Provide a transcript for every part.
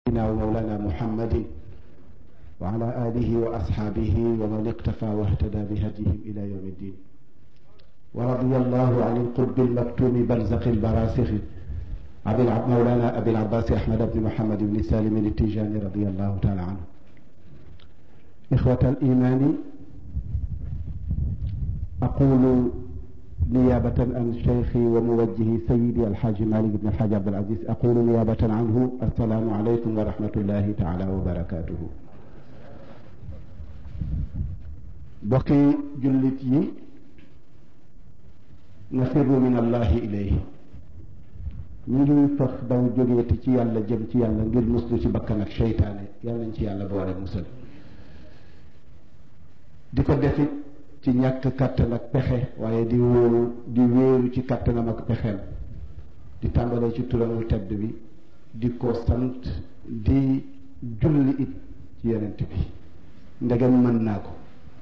سيدنا ومولانا محمد وعلى آله وأصحابه ومن اقتفى واهتدى بهديهم إلى يوم الدين ورضي الله عن القطب المكتوم برزق البراسخ أبي مولانا أبي العباس أحمد بن محمد بن سالم التيجاني رضي الله تعالى عنه إخوة الإيمان أقول نيابة عن شيخي وموجهي سيدي الحاج مالك بن الحاج عبد العزيز أقول نيابة عنه السلام عليكم ورحمة الله تعالى وبركاته bokki jullit yi nafirru min allahi ilayhi ñu ngi faf daw jógeeti ci yàlla jëm ci yàlla ngir muslu ci bakkan ak seytaane yàlla nañ ci yàlla boole musal di ko defit ci ñàkk kàttan ak pexe waaye di wóoru di wéeru ci kàttanam ak pexeem di tàmbalee ci turamu tedd bi di ko sant di julli it ci yonent bi ndegem mën naa ko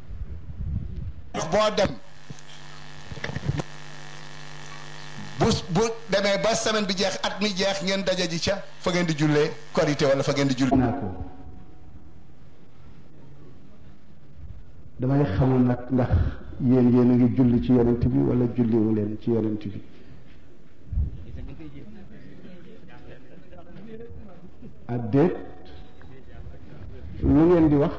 boo dem bu bu demee ba semaine bi jeex at mi jeex ngeen daje ji ca fa ngeen di jullee korité wala fa ngeen di jullee naa ko damay xamul nag ndax yéen yéen a ngi julli ci yonent bi wala julliwu leen ci yonent bi ak déet lu ngeen di wax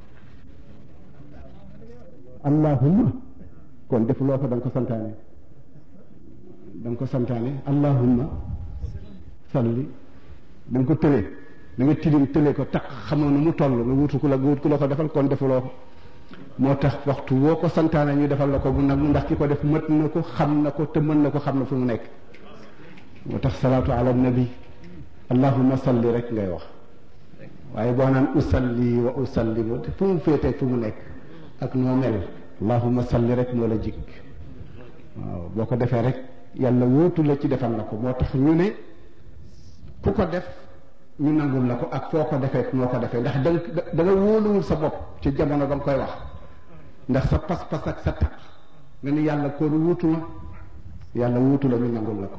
allahumma kon defuloo ko da nga ko santaane da nga ko santaane allahumma salli da nga ko tëlee da nga tilim tëlee ko tax xamoo nu mu toll nga wutu ku la nga wut ku la ko defal kon defuloo ko moo tax waxtu woo ko santaane ñu defal la ko bu nag ndax ki ko def mët na ko xam na ko te mën na ko xam na fu mu nekk moo tax salaatu ala nabi allahumma salli rek ngay wax waaye boo naan usalli wa usallimu te fu mu féetee fu mu nekk ak noo mel allahumma salli rek moo la jig waaw boo ko defee rek yàlla wóotu la ci defal la ko moo tax ñu ne ku ko def ñu nangul la ko ak foo ko defee noo ko defee ndax danga da nga wóoluwul sa bopp ci jamono ba nga koy wax ndax sa pas-pas ak sa tax nga ni yàlla kon wuutu ma yàlla wuutu la ñu nangul la ko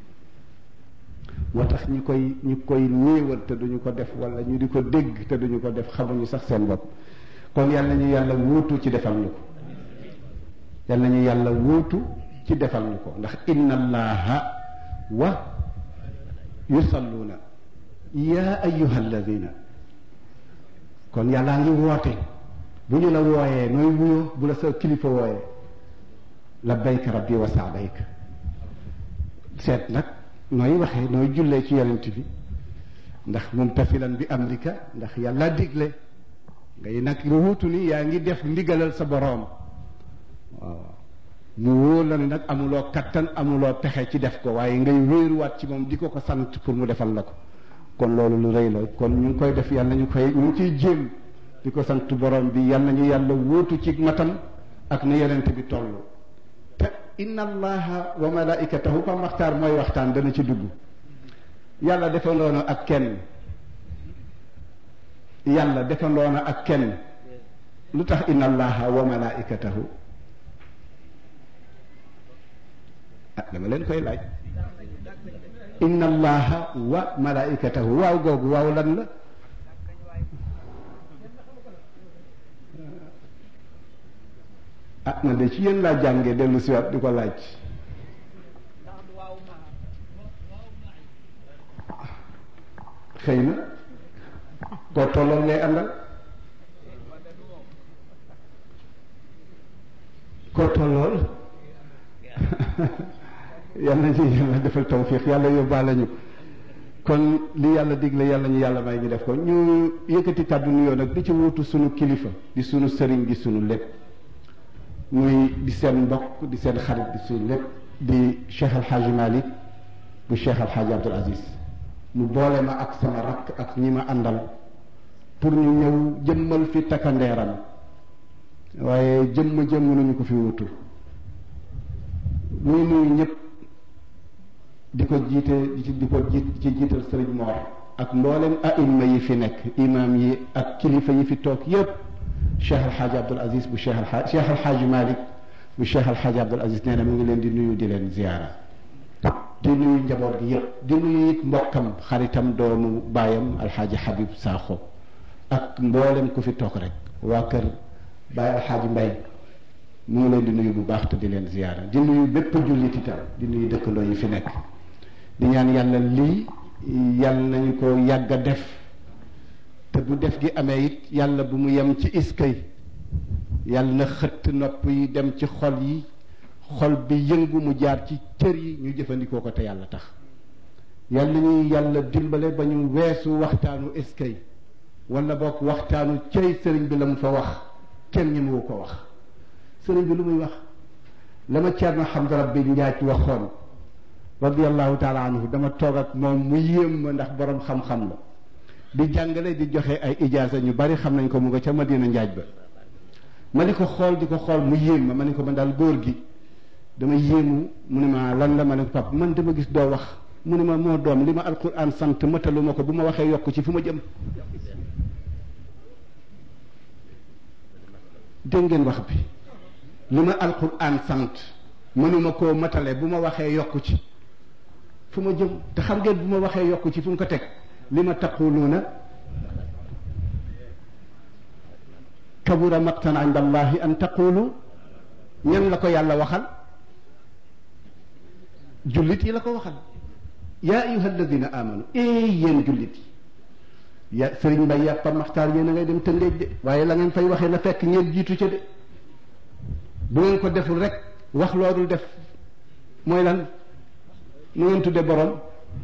moo tax ñi koy ñi koy néewal te duñu ko def wala ñu di ko dégg te duñu ko def xamuñu sax seen bopp kon yàlla ñu yàlla wuutu ci defal ñu ko yàlla ñu yàlla wuutu ci defal ñu ko ndax inna allaha wa yusalluuna yaa ayyuha alladina kon yàllaa ngi woote bu ñu la wooyee nooy wuyoo bu la sa kilifa wooyee labbayka rabbi wa saadayka seet nag nooy waxee nooy jullee ci yonent bi ndax mumtasilan bi amrika ndax yàlla digle ngay nag wuutu ni yaa ngi def ndigalal sa boroom waaw mu wóor la ni nag amuloo kattan amuloo pexe ci def ko waaye ngay wéeruwaat ci moom di ko ko sant pour mu defal la ko kon loolu lu rëy la kon ñu ngi koy def yàlla ñu koy ñu ngi ciy jéem di ko sant borom bi yàlla ñu yàlla wóotu ci matam ak na yonent bi toll te inna allaha wa malaikatahu pa maxtaar mooy waxtaan dana ci dugg yàlla defandoona ak kenn yàlla defandoona ak kenn lu tax inna allaha wa malaikatahu ah dama leen koy laaj inna allaha wa malaikatahu waaw googu waaw lan la ah man de ci yéen laa jàngee dellu siwaat di ko laaj xëy na koo tolloon ngay àndal koo tollool yàlla ñu yàlla defal tawfiq yàlla yóbbaale ñu kon li yàlla digle yàlla ñu yàlla may ñu def ko ñu yëkkati kàddu nuyoo nag di ci wuutu sunu kilifa di sunu sëriñ di sunu lépp muy di seen mbokk di seen xarit di sunu lépp di Cheikh Al Hadj Malick bu Cheikh Al Hadj Abdoul Aziz mu boole ma ak sama rakk ak ñi ma àndal pour ñu ñëw jëmmal fi takkandeeram waaye jëmm jëmm nañu ko fi wutu muy nuyu ñëpp di ko jiite di ko jiit ci jiital sëriñ Mor ak mboolem aima yi fi nekk imam yi ak kilifa yi fi toog yépp Cheikh Alxaaji Abdul Aziz bu Cheikh Alxaaji Cheikh Alxaaji Malick bu Cheikh Alxaaji Abdul Aziz nee na mu ngi leen di nuyu di leen ziyaara di nuyu njaboot gi yëpp di nuyu it mbokkam xaritam doomu baayam alxaaji Habib Sakho ak mboolem ku fi toog rek waa kër Baye alxaaji Mbay mu ngi leen di nuyu bu baax te di leen ziyaara di nuyu bépp jullit itam di nuyu dëkkandoo yi fi nekk di ñaan yàlla lii yàlla nañu ko yàgg a def te bu def gi amee it yàlla bu mu yem ci iskay yàlla na xëtt nopp yi dem ci xol yi xol bi yëngu mu jaar ci cër yi ñu jëfandikoo ko te yàlla tax yàlla ñuy yàlla dimbale ba ñu weesu waxtaanu iskay wala boog waxtaanu cëy sëriñ bi la mu fa wax kenn ñemewu ko wax sëriñ bi lu muy wax la ma Ceerno Hamza Rabbi Njaay waxoon radiallahu taala anhu dama toog ak moom mu yéem ma ndax borom xam-xam la di jàngale di joxe ay ijaasa ñu bari xam nañ ko mu nga ca Madina Njaaj ba ma di ko xool di ko xool mu yéem ma ma ne ko man daal góor gi dama yéemu mu ne ma lan la ma ne ko pap man dama gis doo wax mu ne ma moo doom li ma alquran sant matalu ma ko bu ma waxee yokk ci fu ma jëm dégg ngeen wax bi li ma alquran sant mënuma koo matale bu ma waxee yokku ci fu ma jëm te xam ngeen bu ma waxee yokku ci fu mu ko teg li ma taquluuna kabura maqtan inda allahi an taqulu ñan la ko yàlla waxal jullit yi la ko waxal yaa ayuha alladina amanu ee yéen jullit yi ya sëriñ mbay yàppa maxtaar yéen a ngay dem tëngeej de waaye la ngeen fay waxee na fekk ngeen jiitu ca de bu ngeen ko deful rek wax loolu def mooy lan nu ngeen tudde borom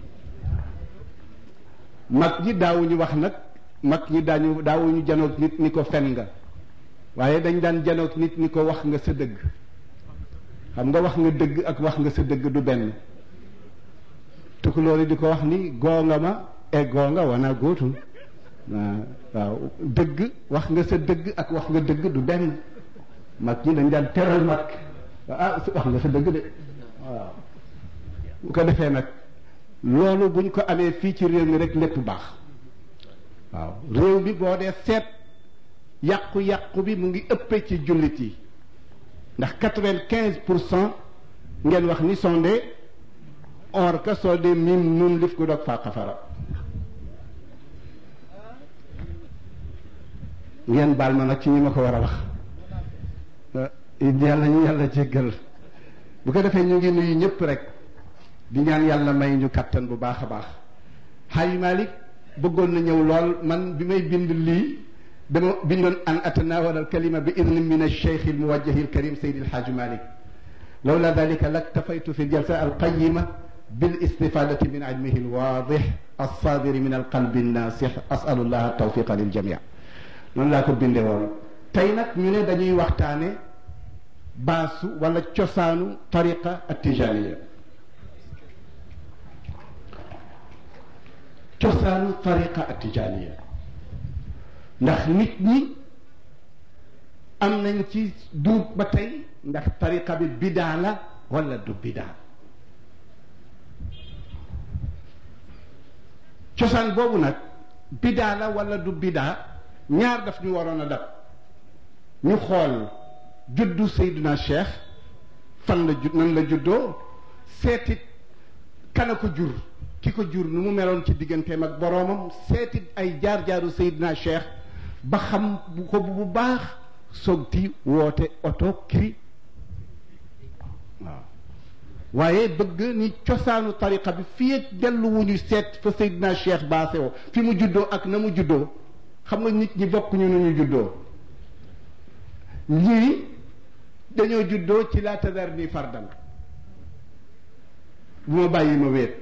mag ñi daawuñu wax nag mag ñi daañu daawuñu janoog nit ni ko fen nga waaye dañ daan janoog nit ni ko wax nga sa dëgg xam nga wax nga dëgg ak wax nga sa dëgg du benn tukulóor yi di ko wax ni goonga ma e goonga wana góotul waaw dëgg wax nga sa dëgg ak wax nga dëgg du benn mag ñi dañ daan teral mag ah wax nga sa dëgg de waaw bu ko defee nag loolu buñ ko amee fii ci réew mi rek lépp baax waaw réew mi boo dee seet yàqu-yàqu bi mu ngi ëppee ci jullit yi ndax quatre-vingt-quinze pour cent ngeen wax ni sonde or ka soo dee mim nun lif ku dog faa xafara ngeen baal ma nag ci ñi ma ko war a wax yàlla ñu yàlla jéggal bu ko defee ñu ngi nuyu ñëpp rek di ñaan yàlla may ñu kattan bu baax a baax xaaji Malik bëggoon na ñëw lool man bi may bind lii dama bindoon an atanawal al kalima bi idnin min alcheikh almuwajjahi alkarim saydi alxaaji Malik lawla dalika laktafaytu fi aljalsa alqayima بالاستفادة من علمه الواضح الصادر من القلب الناصح أسأل الله التوفيق للجميع noonu laa ko bindee woon tey nag ñu ne dañuy waxtaane baasu wala cosaanu tariqa atijaniya cosaanu tariqa atijaniya ndax nit ñi am nañ ci duub ba tey ndax tariqa bi bidaa la wala du bidaa cosaan boobu nag bidaa la wala du bidaa ñaar daf ñu waroon a dab ñu xool juddu Seydina Cheikh fan la jud nan la juddoo seetit kana ko jur ki ko jur nu mu meloon ci digganteem ak boroomam seetit ay jaar-jaaru Seydina Cheikh ba xam bu ko bu baax sogti woote oto kiri waaw waaye bëgg ni cosaanu tariqa bi fii ak dellu wu ñu seet fa Seydina Cheikh baasewoo fi mu juddoo ak na mu juddoo xam nga nit ñi bokkuñu nu ñu juddoo ñii dañoo juddoo ci laa tadar ni fardan bu ma bàyyi ma wéet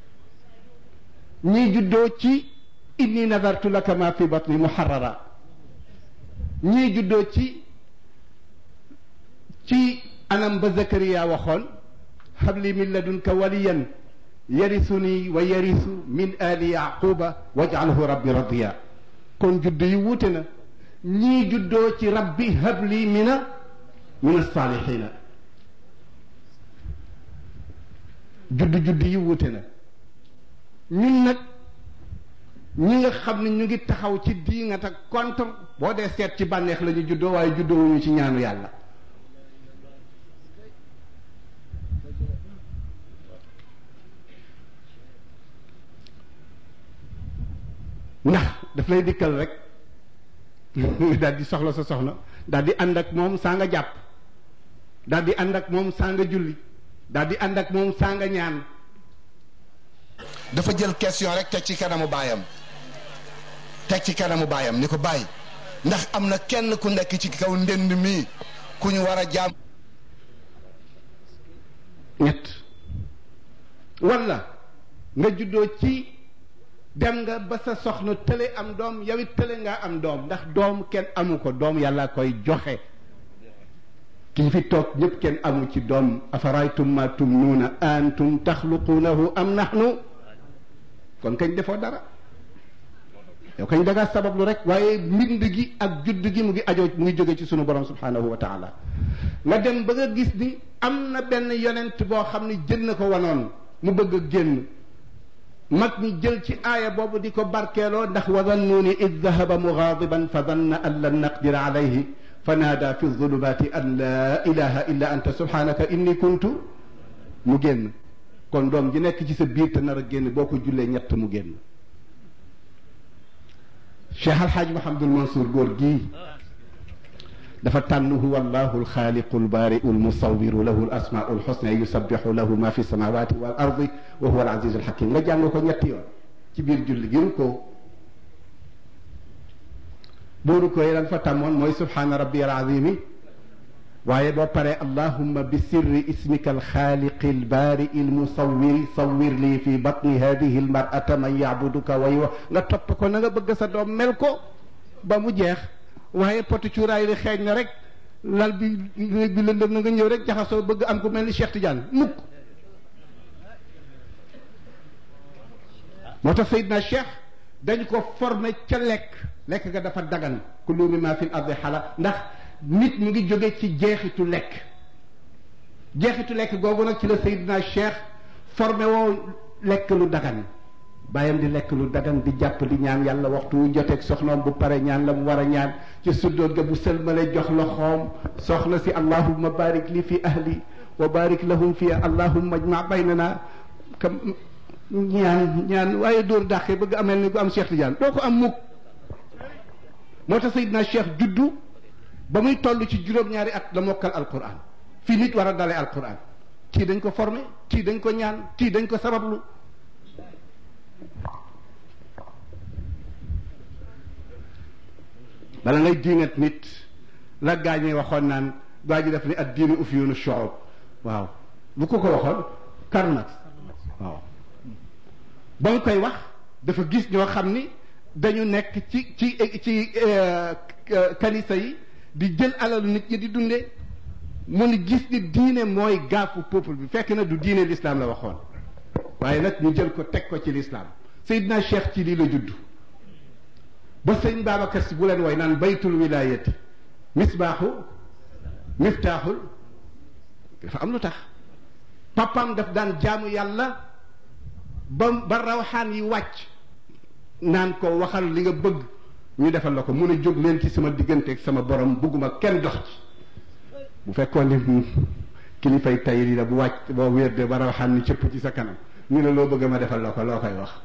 ñii juddoo ci inni nadartu laka ma fi batni muharrara ñii juddoo ci ci anam ba Zakariya waxoon habli min ladunka waliyan yarisuni wa yarisu min ali yaquba waj'alhu rabbi radiya kon judd yi wuute na ñii juddoo ci rabbi habli mina min alsalihina judd judd yi wuute na ñun nag ñi nga xam ne ñu ngi taxaw ci diingat ak contre boo dee seet ci bànneex la ñu juddoo waaye juddoo wuñu ci ñaanu yàlla ndax daf lay dikkal rek daal di soxla sa soxna daal di ànd ak moom saa nga jàpp daal di ànd ak moom saa nga julli daal di ànd ak moom saa nga ñaan dafa jël question rek teg ci kanamu baayam teg ci kanamu baayam ni ko bàyyi ndax am na kenn ku nekk ci kaw ndënd mi ku ñu war a jaam ñett walla nga juddoo ci dem nga ba sa soxna tële am doom yow it tële ngaa am doom ndax doom kenn amu ko doom yàlla koy joxe kii fi toog ñëpp kenn amu ci doom afaraytum ma tumnuuna antum taxluquunahu am nahnu kon kañ defoo dara yow kañ dangaa sabablu rek waaye mbind gi ak judd gi mu ngi ajoo mu ngi jóge ci sunu borom subhanahu wa taala nga dem ba nga gis ni am na benn yonent boo xam ni jën na ko wanoon mu bëgg a génn mag ñi jël ci aaya boobu di ko barkeeloo ndax wa dannuuni id dahaba mugaadiban fa danna an lan naqdira alayhi fa naada fi zulumaati an laa ilaha illa anta subhanaka inni kuntu mu génn kon doom ji nekk ci sa biir te nar a génn boo ko jullee ñett mu génn cheikh alxaaj mahamadul mansour góor gii dafa tànn huwa allahu alxaaliqu albaariu almusawiru lahu alasmaau alxusna yusabixu lahu ma fi samawati wal ardi wa huwa alazizu alxakim nga jàng ko ñetti yoon ci biir julli gi ko booru koy lan fa tàmmoon mooy subhaana rabbi alazimi waaye boo paree allahumma bi sirri ismika alxaaliqi albaari almusawiri sawir lii fi batni hadihi almarata man yacbuduka way wa nga topp ko na nga bëgg sa doom mel ko ba mu jeex waaye poti cuuraay li xeeñ na rek lal bi bi lëndëm na nga ñëw rek jaxasoo bëgg am ku mel ni Cheikh Tidiane mukk moo tax Seydina Cheikh dañ ko formé ca lekk lekk ga dafa dagan kullu mimma fil ardi xala ndax nit mu ngi jóge ci jeexitu lekk jeexitu lekk googu nag ci la Seydina Cheikh formé woo lekk lu dagan bàyyam di lekk lu dagan di jàpp di ñaan yàlla waxtu wu joteeg soxnaam bu pare ñaan la mu war a ñaan ci suddoot ga bu sëlmale jox loxoom soxna si allahumma barik li fi ahli wa barik lahum fi allahumma ajma baynana kam ñaan ñaan waaye dóor dàqee bëgg amel ni ko am Cheikh Tidiane doo ko am mukk moo tax Seydina Cheikh juddu ba muy toll ci juróom-ñaari at la mokkal alquran fii nit war a dale alquran kii dañ ko formé kii dañ ko ñaan kii dañ ko sabablu bala ngay diingat nit la gaañee waxoon naan gaa ji def ni ad diinu ufyunu shu'ub waaw bu ko ko waxoon Karl Marx waaw ba mu koy wax dafa gis ñoo xam ni dañu nekk ci ci ci kanisa yi di jël alalu nit ñi di dundee mu ni gis ni diine mooy gaafu peuple bi fekk na du diine l'islam la waxoon waaye nag ñu jël ko teg ko ci l'islam Seydina Cheikh ci lii la judd ba sëñ Babacar si bu leen woy naan baytul wilayati misbaaxu miftaaxul dafa am lu tax papaam daf daan jaamu yàlla ba ba rawxaan yi wàcc naan ko waxal li nga bëgg ñu defal la ko mun a jóg leen ci sama diggante ak sama borom bugguma kenn dox ci bu fekkoon ni kilifay tay yi la bu wàcc boo wér de ba rawxaan ni cëpp ci sa kanam ñu ne loo bëgg ma defal la ko loo koy wax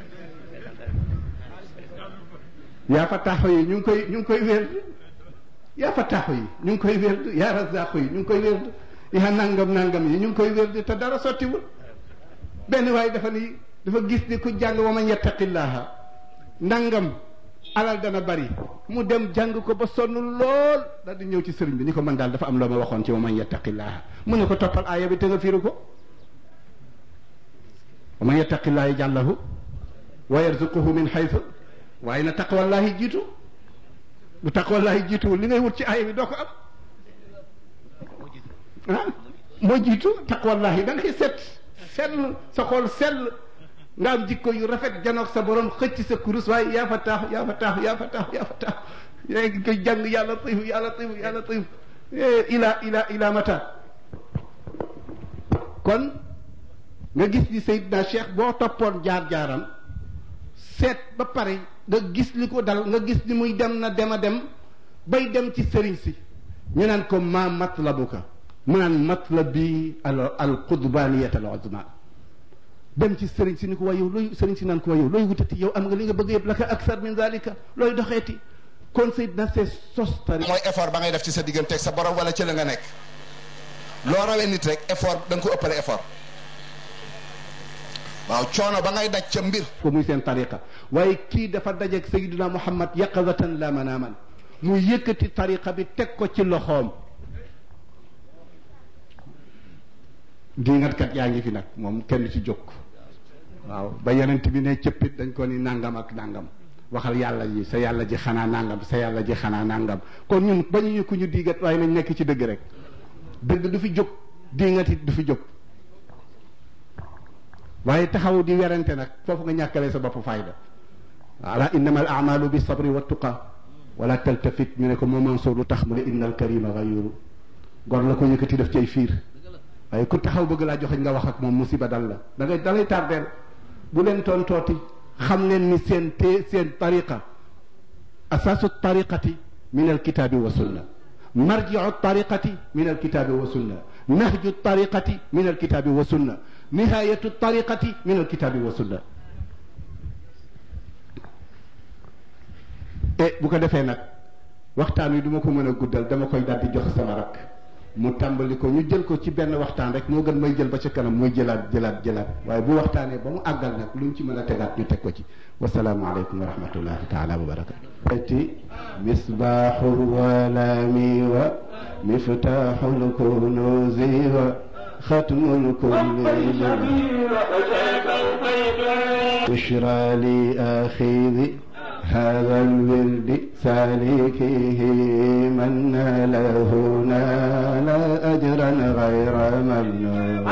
yaa fa taaxo yi ñu ngi koy ñu ngi koy wér yaa fa taaxo yi ñu ngi koy wér yaa razaqo yi ñu ngi koy wér yaa nangam nangam yi ñu ngi koy wér te dara sottiwul benn waaye dafa ni dafa gis ni ku jàng wa man yattaqillaha nangam alal dana bari mu dem jàng ko ba sonn lool daal di ñëw ci sëriñ bi ni ko man daal dafa am loo ma waxoon ci wa man yattaqillaha mu ne ko toppal aaya bi te nga firu ko wa man yattaqillaha yaj'al wa yarzuquhu min haythu waaye na taqwallahi jiitu bu taqwallahi jiituwul li ngay wut ci aaya bi doo ko am ah moo jiitu taqwallahi da ngay set sell sa xool sell nga am jikko yu rafet janoog sa borom xëcc sa kurus waaye yaa fa taaxu yaa fa taaxu yaa fa taaxu yaa fa taaxu yaa ngi koy jàng yàlla tifu yàlla tifu yàlla tifu ila ila ila mata kon nga gis ni Seydina Cheikh boo toppoon jaar-jaaram seet ba pare nga gis li ko dal nga gis ni muy dem na dem a dem bay dem ci sëriñ si ñu naan ko ma matlabuka mu naan matlabi al al qudbaniyat al uzma dem ci sëriñ si ni ko waa yow looy sëriñ si naan ko waa yow looy wutati yow am nga li nga bëgg yëpp laka aksar min zalika looy doxeeti kon Seydina see sos tari mooy effort ba ngay def ci sa digganteeg sa borom wala ci la nga nekk loo rawee nit rek effort da nga ko ëppale effort waaw coono ba ngay daj ca mbir ko muy seen tariqa waaye kii dafa dajeeg Seydina Muhammad yaqazatan la manaaman mu yëkkati tariqa bi teg ko ci loxoom diingatkat yaa ngi fi nag moom kenn ci jóg waaw ba yonent bi ne cëppit dañ ko ni nangam ak nangam waxal yàlla ji sa yàlla ji xanaa nangam sa yàlla ji xanaa nangam kon ñun bañu ñu ku ñu diigat waaye nañ nekk ci dëgg rek dëgg du fi jóg diingat it du fi jóg waaye taxaw di werante nag foofu nga ñàkkalee sa bopp fayda ala innama al amalu bi sabri wa tuqa wala taltafit ñu ne ko moo Mansour lu tax mu ne inna al karima gayuru gor la ko yëkkati def cay fiir waaye ku taxaw bëgg laa joxeñ nga wax ak moom musiba dal la da ngay da ngay tardeel bu leen tontooti xam leen ni seen te seen tariqa asaasu tariqati min alkitaabi wa sunna marjiu tariqati min alkitaabi wa sunna nahju tariqati min alkitaabi wa sunna nihayatu tariqati min alkitaabi wa sunna e bu ko defee nag waxtaan wi duma ko mën a guddal dama koy daal di jox sama rak mu tàmbali ko ñu jël ko ci benn waxtaan rek moo gën may jël ba ca kanam muy jëlaat jëlaat jëlaat waaye bu waxtaanee ba mu àggal nag luñ ci mën a tegaat ñu teg ko ci wasalaamu aleykum wa rahmatullahi taala wa barakatu ati misbaaxul walami wa miftaaxul kunuuzi wa xatmul kulli bushra li axidi هذا الورد سالكه من له نال أجرا غير ممنون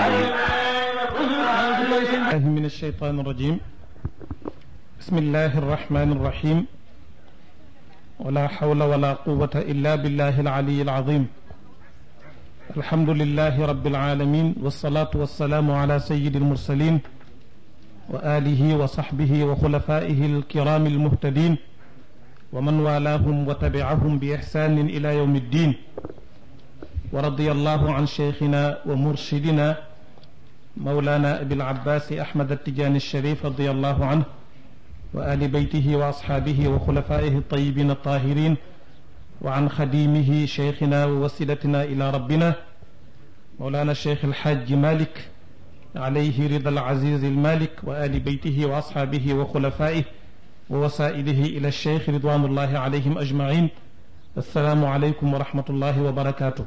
الله من الشيطان الرجيم بسم الله الرحمن الرحيم ولا حول ولا قوة إلا بالله العلي العظيم الحمد لله رب العالمين والصلاة والسلام على سيد المرسلين وآله وصحبه وخلفائه الكرام المهتدين ومن والاهم وتبعهم بإحسان إلى يوم الدين ورضي الله عن شيخنا ومرشدنا مولانا أبي العباس أحمد التجاني الشريف رضي الله عنه وآل بيته وأصحابه وخلفائه الطيبين الطاهرين وعن خديمه شيخنا ووسيلتنا إلى ربنا مولانا الشيخ الحاج مالك عليه رضا العزيز المالك وآل بيته وأصحابه وخلفائه ووسائله إلى الشيخ رضوان الله عليهم أجمعين السلام عليكم ورحمة الله وبركاته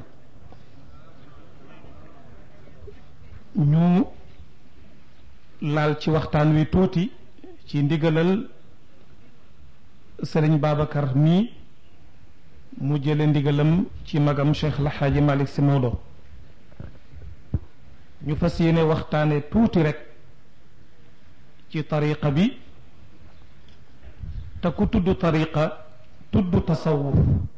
ñu laal ci waxtaan wi tuuti ci ndigalal sëriñ Babacar mii mu jële ndigalam ci magam Cheikh El Hadj Malick Sy Maodo ñu fas yéene waxtaane tuuti rek ci tariqa bi te ku tudd tariqa tudd tasawuf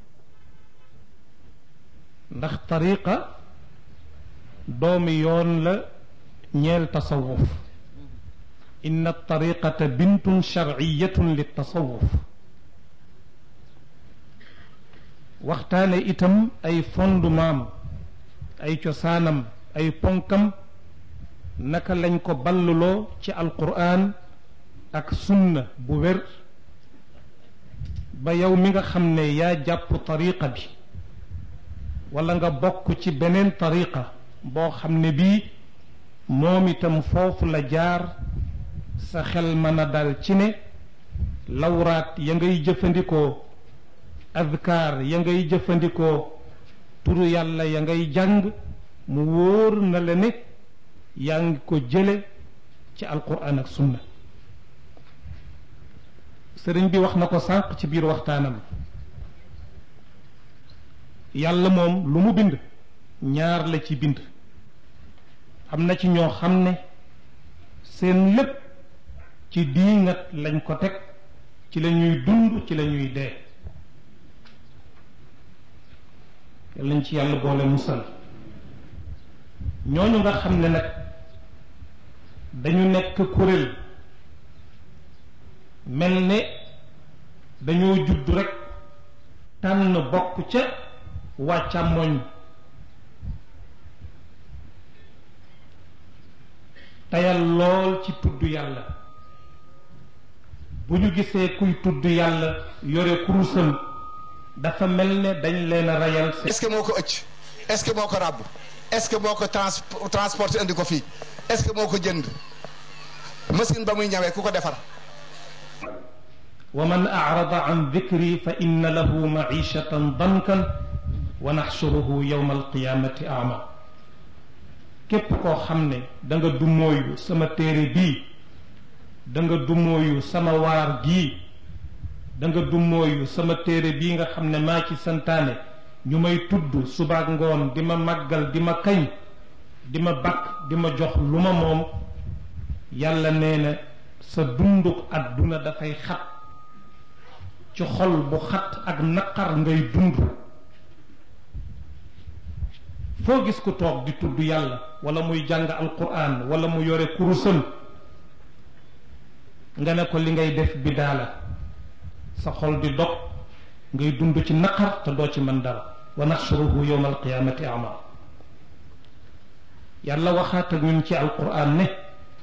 ndax tariqa doomi yoon la ñeel tasawuf inna tariqata bintun sharciyatun li tasawuf waxtaane itam ay fondement ay cosaanam ay ponkam naka lañ ko balluloo ci alquran ak sunna bu wér ba yow mi nga xam ne yaa jàpp tariqa bi wala nga bokk ci beneen tariqa boo xam ne bii moom itam foofu la jaar sa xel mën a dal ci ne lawraat ya ngay jëfandikoo adkaar ya ngay jëfandikoo turu yàlla ya ngay jàng mu wóor na la ne yaa ngi ko jële ci alquran ak sunna sëriñ bi wax na ko sànq ci biir waxtaanam yàlla moom lu mu bind ñaar la ci bind am na ci ñoo xam ne seen lépp ci diingat lañ ko teg ci la ñuy dund ci la ñuy dee lañ ci yàlla boole musal ñooñu nga xam ne nag dañu nekk kuréel mel ne dañoo judd rekk tànn bokk ca waa càmmoñ tayal lool ci tudd yàlla bu ñu gisee kuy tudd yàlla yore kurusam dafa mel ne dañ leen a rayal est-ce que moo ko ëcc est-ce que moo ko ràbb est-ce que moo ko trans transporté indi ko fii est-ce que moo ko jënd machine ba muy ñawee ku ko defar wa man arada an dikri fa inna lahu maishatan dankan wa naxsuruhu yowma alqiyamati ama képp koo xam ne da nga dumooyu sama téere bii da nga dumooyu sama waar gii da nga dumooyu sama téere bii nga xam ne maa ci santaane ñu may tudd subaak ngoon di ma màggal di ma kañ di ma bakk di ma jox lu ma moom yàlla nee na sa dunduk àdduna dafay xat ci xol bu xat ak naqar ngay dund foo gis ku toog di tudd yàlla wala muy jàng alquran wala mu yore kurusam nga ne ko li ngay def bidaa la sa xol di dog ngay dund ci naqar te doo ci mën dara wa naxsuruhu yowma alqiyamati ama yàlla waxaat ak ñun ci alquran ne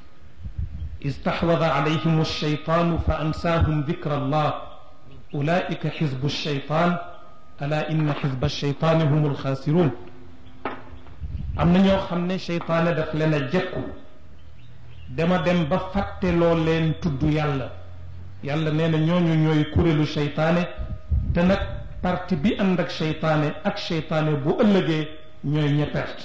istaxwada alayhim alcheytaanu fa ansaahum dikra allah ulaika xizbu alcheytaan ala inna xizba alcheytaani hum alxaasiruun am na ñoo xam ne cheytaane daf leen a jekku dama dem ba fàtteloo leen tudd yàlla yàlla nee na ñooñu ñooy kuréelu cheytaane te nag parti bi ànd ak cheytaane ak cheytaane bu ëllëgee ñooy ña perte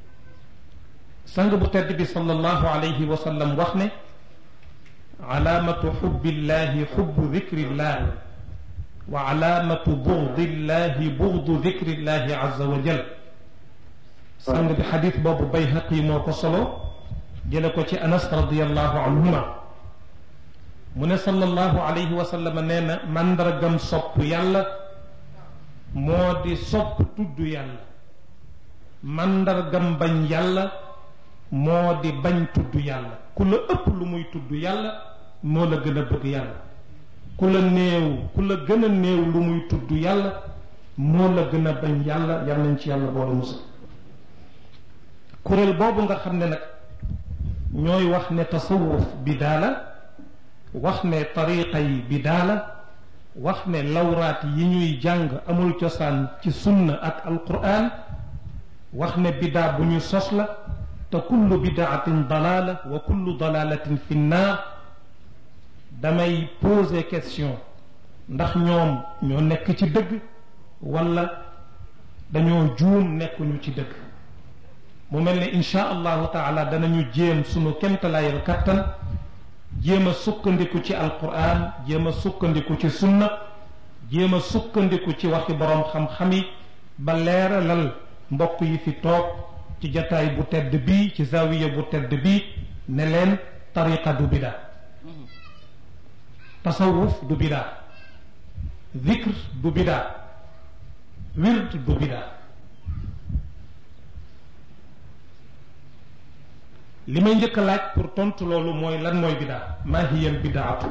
sang bu tedd bi sallallahu alayhi wa sallam wax ne alaamatu xubbillahi xubbu dikrillah wa alaamatu bugdillahi bugdu dikrillahi azza wa jal sang bi xadis boobu bayhaqi moo ko solo jële ko ci anas radiallahu anhuma mu ne sallallahu alayhi wa sallam nee na màndargam sopp yàlla moo di sopp tudd yàlla màndargam bañ yàlla moo di bañ tudd yàlla ku la ëpp lu muy tudd yàlla moo la gën a bëgg yàlla ku la néew ku la gën a néew lu muy tudd yàlla moo la gën a bañ yàlla yal nañ ci yàlla boole musa kuréel boobu nga xam ne nag ñooy wax ne tasawuf bidaa la wax ne tariqa yi bidaa la wax ne lawraat yi ñuy jàng amul cosaan ci sunna ak alquran wax ne bidaa bu ñu sos la te kullu bidaatin dalaala wa kullu dalaalatin fi nnaar damay poser question ndax ñoom ñoo nekk ci dëgg wala dañoo juum nekkuñu ci dëgg mu mel ne insha allahu taala danañu jéem sunu kemtalaayal kattan jéem a sukkandiku ci alquran jéem a sukkandiku ci sunna jéem a sukkandiku ci waxi boroom xam-xam yi ba leeralal mbokk yi fi toog ci jataay bu tedd bii ci zawiya bu tedd bii ne leen tariqa du bidaa tasawuf du bidaa zikr du bidaa wird du bidaa li may njëkk a laaj pour tontu loolu mooy lan mooy bidaa maa hiya al bidaatu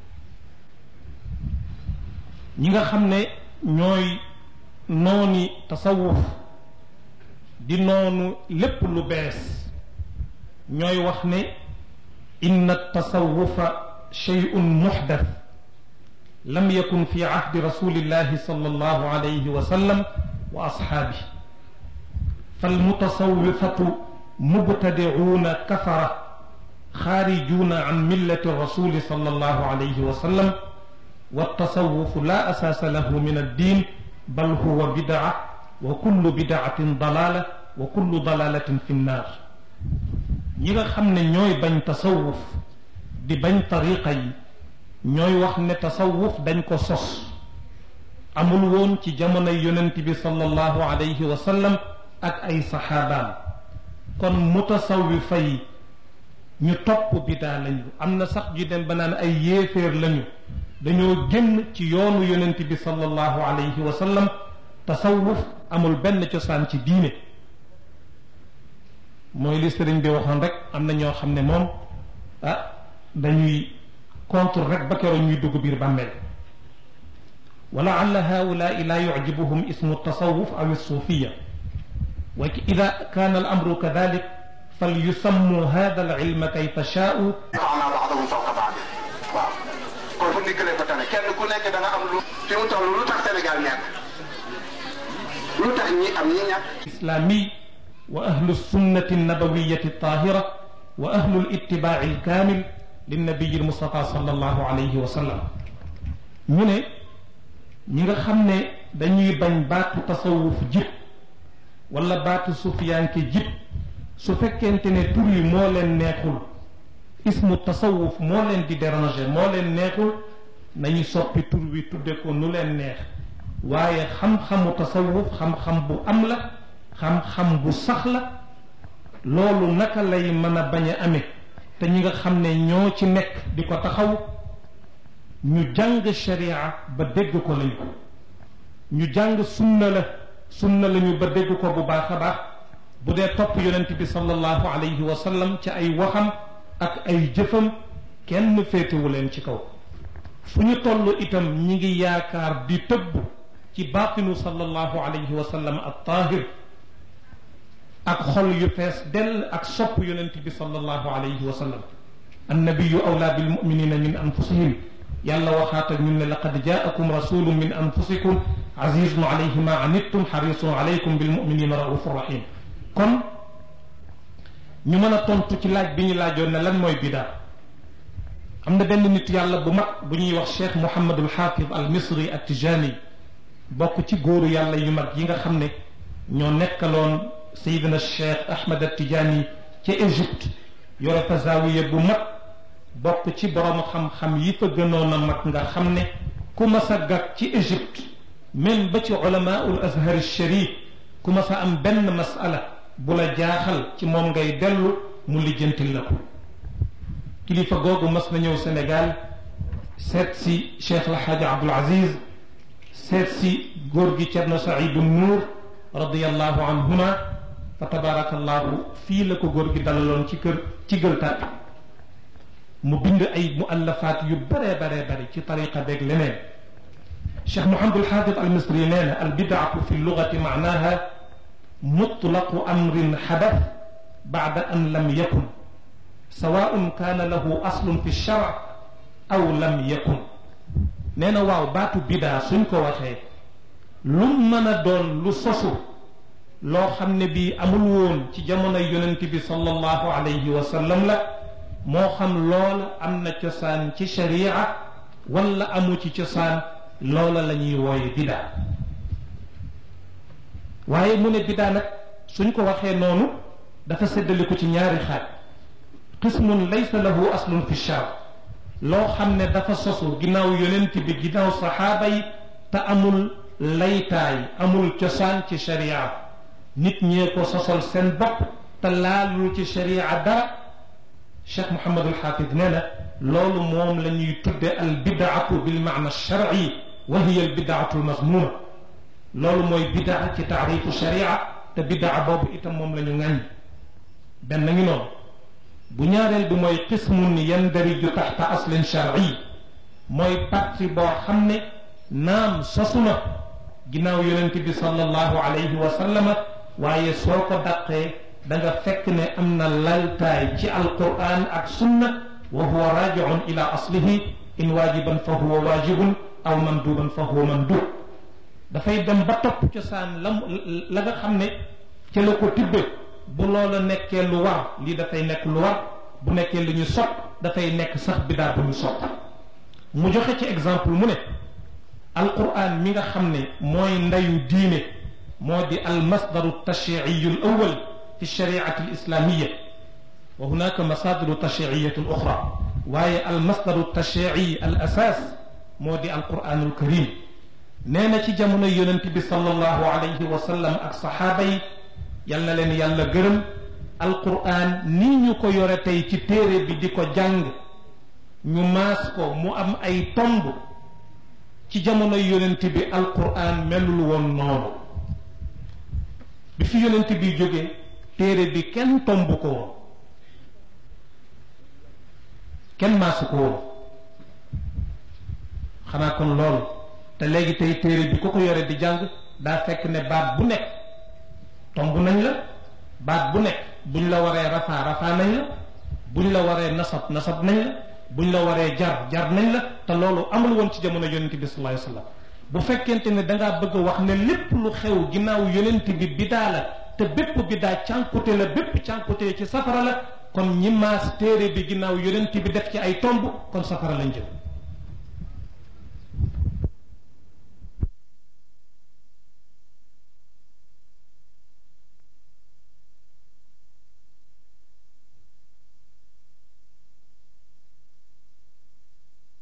ñi nga xam ne ñooy nooni tasawuf di noonu lépp lu bees ñooy wax ne inna tasawufa shay'un muxdath lam yakun fi ahdi rasulillahi sallallahu alayhi wa sallam wa ashaabi falmutasawifatu mubtadicuuna kafara xaarijuuna an millati rasuli sallallahu alayhi wa sallam والتصوف لا أساس له من الدين بل هو بدعة وكل بدعة ضلالة وكل ضلالة في النار ñi nga xam ne ñooy bañ tasawuf di bañ tariqa yi ñooy wax ne tasawuf dañ ko sos amul woon ci jamonoy yonent bi sallallahu alayhi wa sallam ak ay saxaabaam kon mutasawifa yi ñu topp bidaa lañu am na sax ju dem ba naan ay yéeféer lañu dañoo génn ci yoonu yonent bi sallallahu alayhi wa sallam tasawuf amul benn cosaan ci diine mooy li sëriñ bi waxoon rek am na ñoo xam ne moom ah dañuy contre rek ba keroog ñuy dugg biir bàmmeel wa laalla haulaai la yucjibuhum ismu tasawuf aw suufiya wa ida kaana al amru kadalik fal yusammu hada al ilma kayfa shaa'u faxnaa ba'dahum fawqa ba'd waaw kon fu ndiggalee fa tane kenn ku nekk da nga am lu fi mu toll lu tax Sénégal ñàkk lu tax ñi am ñi ñàkk islami wa ahlu sunnati nabawiyati tahira wa ahlu litibaaci alkaamil linnabiyi almustafa sallallahu alayhi wa sallam ñu ne ñi nga xam ne dañuy bañ baatu tasawuf jib wala baatu sufiyanke jib su fekkente ne tur yi moo leen neexul ismu tasawuf moo leen di déranger moo leen neexul nañu soppi tur wi tudde ko nu leen neex waaye xam-xamu tasawuf xam-xam bu am la xam-xam bu sax la loolu naka lay mën a bañ a amee te ñi nga xam ne ñoo ci nekk di ko taxaw ñu jàng sharia ba dégg ko lañu ñu jàng sunna la sunna lañu ba dégg ko bu baax a baax bu dee topp yonent bi sallallahu alayhi wa sallam ci ay waxam ak ay jëfam kenn féetewu leen ci kaw fu ñu toll itam ñi ngi yaakaar di tëbb ci baatinu sallallahu alayhi wa sallam at taahir ak xol yu fees dell ak sopp yonent bi sallallahu alayhi wa sallam annabiyu awlaa bil muminina min anfusihim yàlla waxaat ak ñun ne laqad jaakum rasulun min anfusikum azizun alayhi ma anittum xarisun alaykum bil muminina raufur rahim kon ñu mën a tontu ci laaj bi ñu laajoon ne lan mooy bidaa am na benn nit yàlla bu mag bu ñuy wax cheikh Mouhamadul Xaafid al Misri at Tijani bokk ci góoru yàlla yu mag yi nga xam ne ñoo nekkaloon Seydina cheikh Ahmed at Tijani ca Égypte yore fa zaawiya bu mag bokk ci borom xam-xam yi fa gënoon a mag nga xam ne ku mas a gàg ci Égypte même ba ci ulamaul azhar sharif ku mas a am benn masala bu la jaaxal ci moom ngay dellu mu lijjantil la ko kilifa googu mas na ñëw Sénégal seet si Cheikh El Hadj Abdoul Aziz seet si góor gi Thierno Saïdou Nour radiyallahu anhuma fa tabarakallahu fii la ko góor gi dalaloon ci kër ci gël tàpp mu bind ay muallafaat yu baree baree bari ci tariqa beeg leneen Cheikh Mouhamadul Xaafid al Misri nee na al bidaatu fi lugati maanaha mutlaqu amrin xadath baada an lam yakun sawaun kaana lahu aslun fi shar aw lam yakun nee na waaw baatu bidaa suñ ko waxee lu mën a doon lu sosu loo xam ne bii amul woon ci jamonoy yonent bi sallallahu alayhi wa sallam la moo xam loola am na cosaan ci sharia wala amu ci cosaan loola la ñuy wooye bidaa waaye mu ne bidaa nag suñ ko waxee noonu dafa séddale ko ci ñaari xaaj qismun laysa lahu aslun fi shar loo xam ne dafa sosu ginnaaw yonent bi ginnaaw saxaaba yi te amul laytaay amul cosaan ci sharia nit ñee ko sosol seen bopp te laalul ci sharia dara cheikh Mouhamadul Xaafid nee na loolu moom la ñuy tudde al bidaatu bil maana sharci wa hiya al bidaatu al mazmuma loolu mooy bidaa ci taarifu sharia te bidaa boobu itam moom la ñu ŋàññ benn ngi noonu bu ñaareel bi mooy qismun yandariju taxta aslin sharci mooy parti boo xam ne naam sosu na ginnaaw yonent bi sallallahu alayhi wa sallama waaye soo ko daqee da nga fekk ne am na laltaay ci alquran ak sunna wa huwa rajiun ila aslihi in waajiban fa huwa waajibun aw manduban fa huwa mandub dafay dem ba topp cosaan la la nga xam ne ca la ko tibbe bu loola nekkee lu war lii dafay nekk lu war bu nekkee lu ñu sopp dafay nekk sax bidaa bu ñu sopp mu joxe ci exemple mu ne alquran mi nga xam ne mooy ndeyu diine moo di almasdaru tashriiyu l awal fi shariati al islamiya wa hunaka masadiru tashriiyatu l oxra waaye almasdaru tashrii al asas moo di alquranul karim nee na ci jamono yonent bi sallallahu alayhi wa sallam ak saxaaba yi yal na leen yàlla gërëm alquran nii ñu ko yore tey ci téere bi di ko jàng ñu maas ko mu am ay tomb ci jamono yonent bi alquran melul woon noonu bi fi yonent bi jóge téere bi kenn tomb ko woon kenn maasu ko woon xanaa kon loolu te léegi tey téere bi ku ko yore di jàng daa fekk ne baat bu nekk tomb nañ la baat bu nekk buñ la waree rafaa rafaa nañ la buñ la waree nasab nasab nañ la buñ la waree jar jar nañ la te loolu amul woon ci jamono yonent bi sallallahu alayhi wasallam bu fekkente ne dangaa bëgg a wax ne lépp lu xew ginnaaw yonent bi bidaa la te bépp bidaa cànkute la bépp cànkute ci safara la kon ñi maas téere bi ginnaaw yonent bi def ci ay tomb kon safara lañ jëm